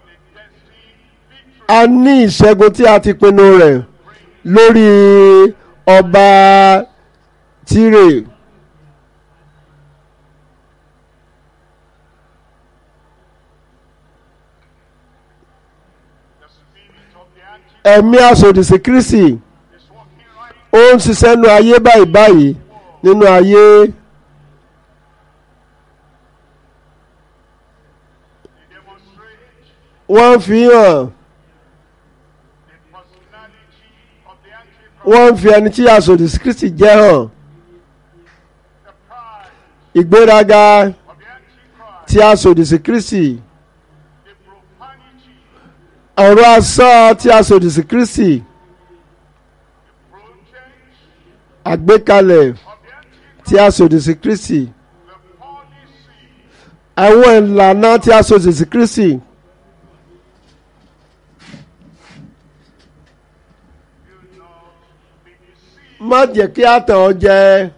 a ní ìṣẹ́gun tí a ti pinnu rẹ̀ lórí ọba Tírè. ẹ̀mí asòdìsí Kristi ó ń ṣiṣẹ́ nínú ayé báyìí báyìí nínú ayé wọ́n fi hàn wọ́n fi ẹni tí asòdìsí Kristi jẹ́ hàn ìgbéraga tí asòdìsí Kristi ọ̀rọ̀ asán tí asòdìsí Kristi àgbékalẹ̀ tí asòdìsí Kristi àwọn ìlànà tí asòdìsí Kristi má jẹ́ kí a tàn ọ́ jẹ